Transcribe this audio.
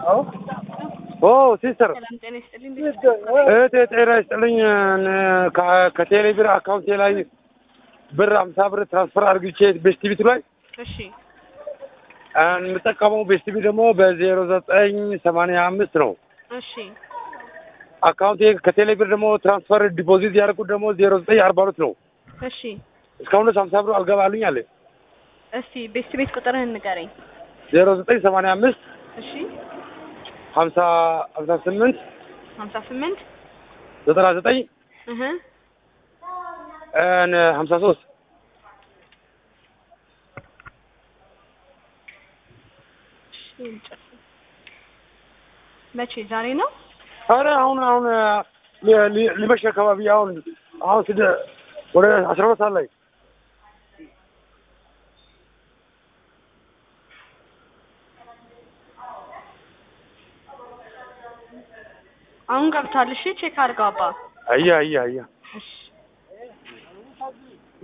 ኦ ሲስተር ሰላም ጤና ይስጥልኝ። እህቴ ጤና ይስጥልኝ። ከ- ከቴሌ ብር አካውንቴ ላይ ብር አምሳ ብር ትራንስፈር አድርግቼ ቤስቲቪቱ ላይ እሺ የምጠቀመው ቤስቲቪ ደግሞ በዜሮ ዘጠኝ ሰማንያ አምስት ነው። እሺ አካውንቴ ከቴሌ ብር ደግሞ ትራንስፈር ዲፖዚት ያደርጉት ደግሞ ዜሮ ዘጠኝ አርባ ሁለት ነው። እሺ እስካሁን ድረስ ሀምሳ ብር አልገባልኝ አለ። እስቲ ቤስት ቤት ቁጥርህን ንገረኝ። ዜሮ ዘጠኝ ሰማንያ አምስት እሺ ሀምሳ ሀምሳ ስምንት ሀምሳ ስምንት ዘጠና ዘጠኝ እህ ሀምሳ ሶስት መቼ ዛሬ ነው? አረ አሁን አሁን ሊ- ሊ- ሊመሽ አካባቢ አሁን አሁን ስደ ወደ አስራ ሁለት ሰዓት ላይ አሁን ገብቷል። እሺ ቼክ አድርገው አባ። አያ አያ አያ እሺ